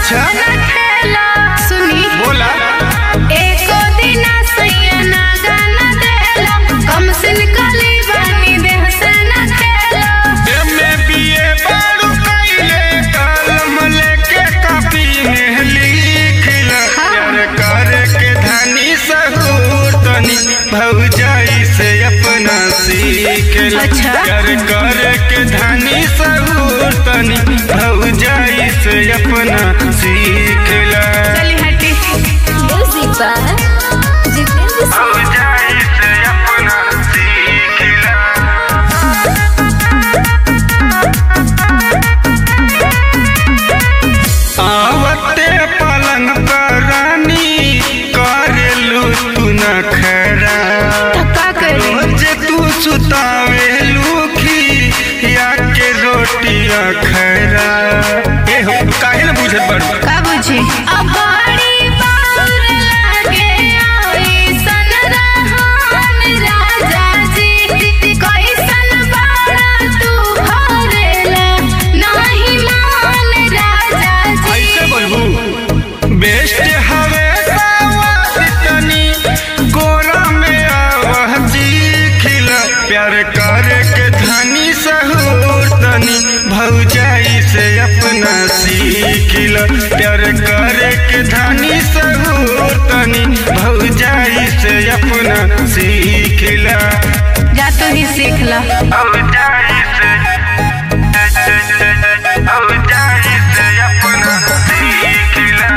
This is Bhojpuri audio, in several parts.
अच्छा सुनी बोला एको दिना सैया ना गाना देला कम सिन कली बानी देह से ना खेला एमे बीए बारू कइले कलम लेके कॉपी में लिखला प्यार करे के धनी सहूर तनी भौजाई से अपना सीखला अच्छा। प्यार करे के धनी सहूर तनी भौजाई से अपना सीखला चली हटी Music by Jitendra Singh. भौजाई से अपना सीखला आवते पलंग पर रानी करेलू तू न खरा धक्का करी रोज तू सुतावेलू खी या के रोटिया खरा ए हो काहे न बुझत बड़ का बुझी अब बड़ी बार लागे आई सन रहन राजा जी कैसन बाड़ा तू भरेला नहीं मान राजा जी ऐसे बोलबू बेस्ट हवे सावत तनी गोरा में आवह जी खिला प्यार करे के धनी सहूर तनी भौजाई से अपना सीखिला प्यार करे के धनी सहूर तनी भौजाई से अपना सीखिला जा तू ही सीख ला भौजाई से भौजाई से अपना सीखिला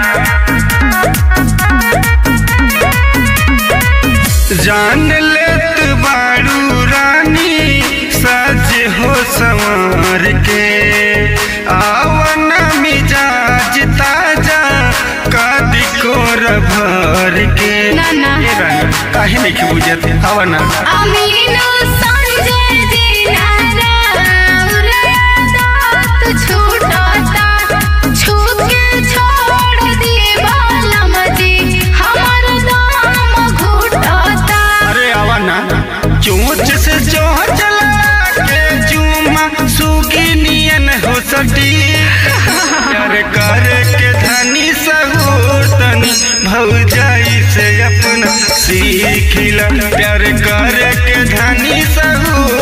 जान लेत बारू रानी सज हो संवर के आवन मिजाज ताजा कदी कोर भर के ना, ना। ए रानी काहे नहीं बुझत हवा ना अमीनो संजय दीनारा उरया दात छूटता छूके छोड़ दिए बालम जी हमर दाम घुटता अरे आवा ना चोंच से चोंच लगा के चूमा सुगी नियन हो सटी प्यार कर के धनी सहूर तनी भौजाई से अपना सीखिला प्यार कर के धनी सहूर